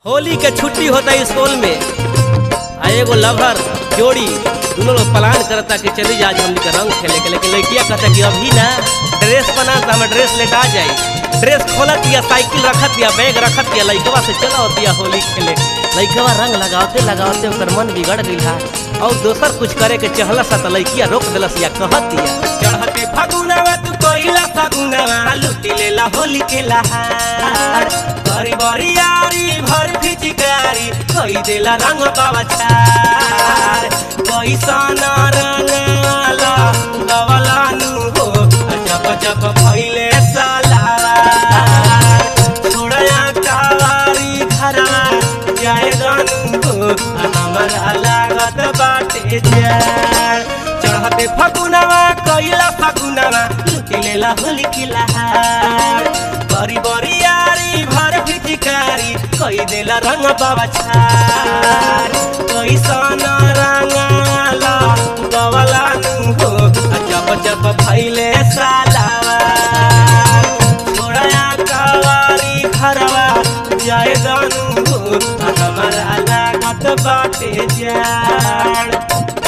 होली के छुट्टी होता है स्कूल में आ एगो लवर जोड़ी दोनों लोग प्लान करता कि चली जा आज हमनी के रंग खेले के लेकिन लड़किया कहता कि अभी ना ड्रेस बना तो हमें ड्रेस लेटा जाई ड्रेस खोलत या साइकिल रखत या बैग रखत या लड़कवा से चला होती होली खेले लड़कवा रंग लगावते लगावते ओकर मन बिगड़ गई है और दोसर कुछ करे के चहला सा तो लड़किया रोक दिलस या कहत या चढ़ते फगुनवा तू कोइला फगुनवा लुटी लेला होली के लहार बड़ी बड़ी यारी भर फिचकारी कोई देला रंग बाबा छार कैसन रंगाला गवला नु हो जब जब भइले सालावा छोड़या कावारी घरवा जाए गनु हो हमरा लागत बाटे जाड़ चढ़ते फगुनवा कैला फगुनवा लुटी लेला होली की लहार बड़ी बड़ी यारी भर फिचकारी कोई देला रंग बाबा छार कैसन रंगाला गवला नु हो जब जब भइले सालावा छोड़या कवारी घरवा जाए गनु हो हमरा लागत बाटे जाड़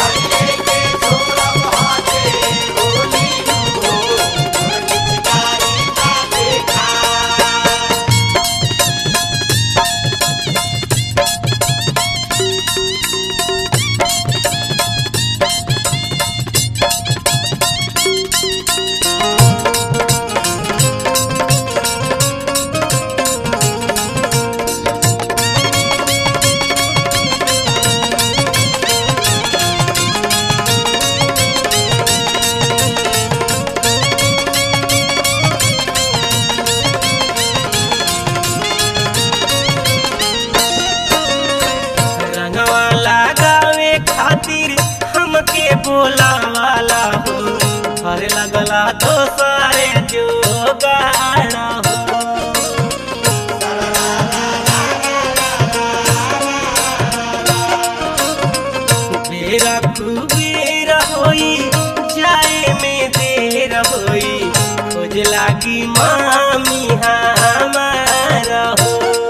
रंगवा लगावे खातिर हमके बोलावाला हो हरे लगला तो सारे जो गाना हो बेरा कुबेरा होई जाए में देर होई खोज लागी मामी हमारा हो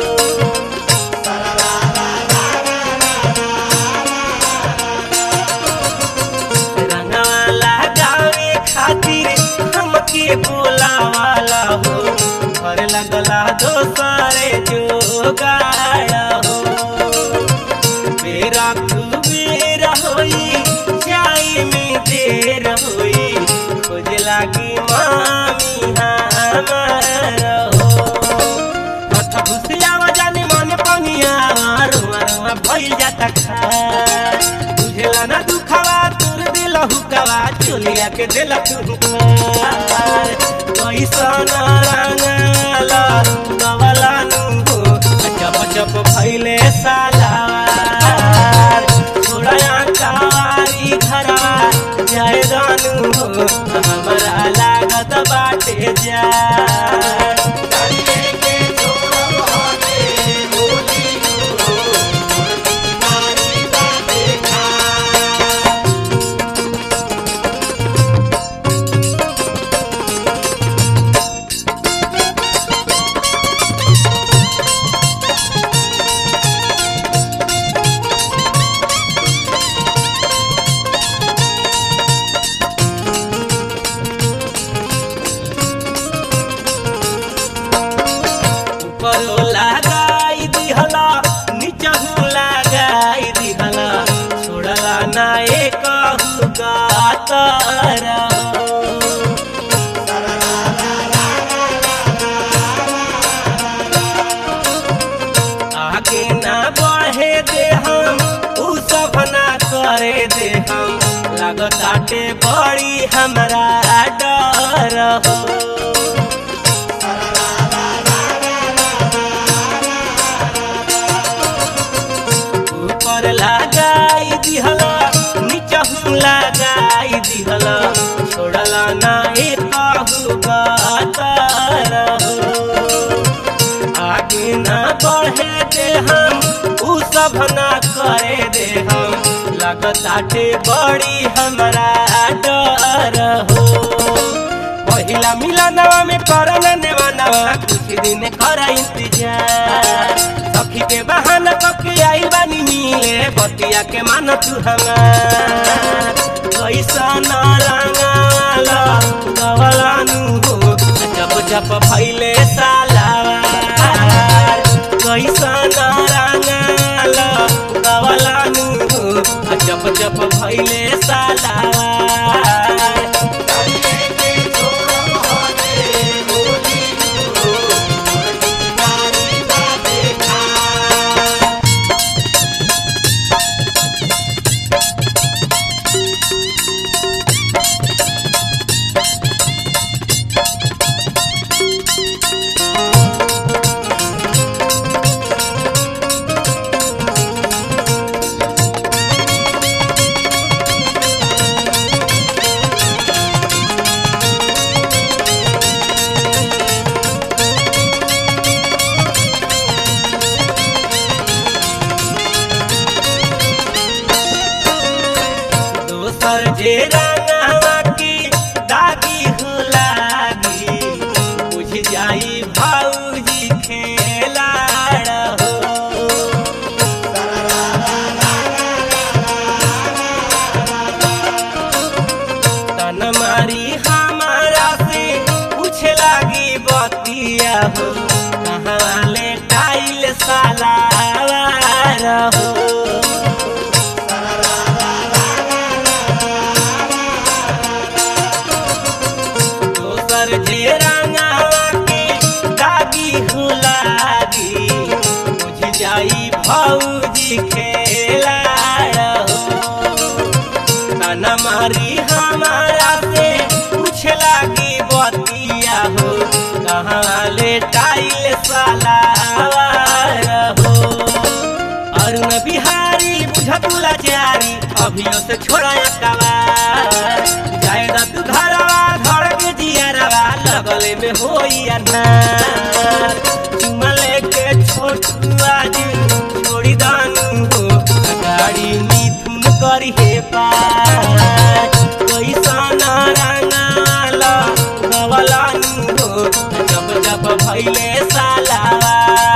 रंगवा लगावे खातिर हमके बोलावाला हो घर लगला दोसरे जो गाया हो बेरा कुबेरा होई जाई में देर होई खोज लागी मामी हमारा हो माथा घुसियावा जाने मन पंगिया रुआ रुआ भइल जाता खा बुझेला ना दुखवा तुर दिल हुकवा चुलिया के दिल तुखार कैसन रंगाला गवला नु हो जब जब भइले सालार छोड़या कारी घरवा जाए रानू हो हमरा लागत बाटे जा ऊपरो लगाई दिहला नीचहु लगाई दिहला छोड़ला ना एक गातर आगे ना बढ़े दे हम उ सब ना करे दे हम लागताटे बड़ी हमरा डर हो ऊपर लगाई दिहला नीचहु लगाई दिहला छोड़ला ना एकहु गातर आगे ना बढ़े दे हम उ सब ना करे दे हम लगताटे बड़ी हमरा डर हो पहिला मिलनवा में करन नेवानवा कुछ दिन कर इंतजार सखी के बहाना कके आई बानी मिले बतिया के मान तू हमार कैसा न रंगाला गवलानु हो जप जप भैले सालावार कैसा न रंगाला गवलानु हो जप जप भैले सालावार दोसर जे रंगवा की दागी हो लागी बुझ जाई भौजी खेला रहो तन मारी हमारा से पूछ लागी बतिया हो कहाँ ले टाइल साला रहो दोसर जे रंगावा के दागी हुलागी बुझ जाई भौजी खेला रहो तना मारी हमारा से पूछ लागी बतिया हो कहाँ ले टाइल साला रहो अरुण बिहारी बुझतुला जारी अभियो से छोड़ा कवार जायदा तू घरवा धड़ के जियरवा लगले में होई अनार चुमा लेके छोटुआ जी छोड़ी दानु हो गाड़ी मिथुन करी हे पार कैसा ना रंगाला गवलानु हो जब जब भैले सालावा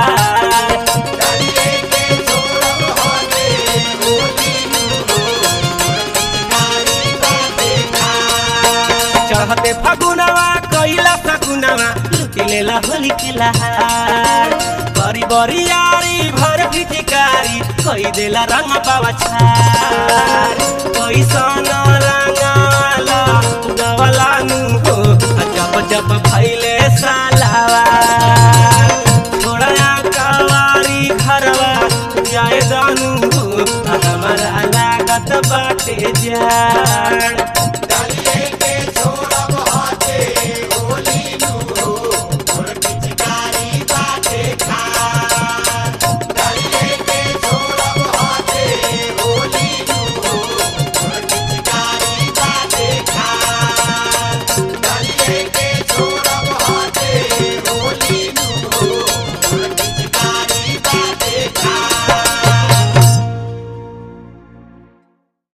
चढ़ते फगुनवा कैला सगुनवा लुटी लेला होली के लहार बरी बरी यारी भर भिटिकारी कई देला रंग पावा छार कैसन रंगाला गवलानु हो जप जप भैले सालावा छोड़ा कवारी घरवा जाए दानु हो हमारा लागत बाटे जाड़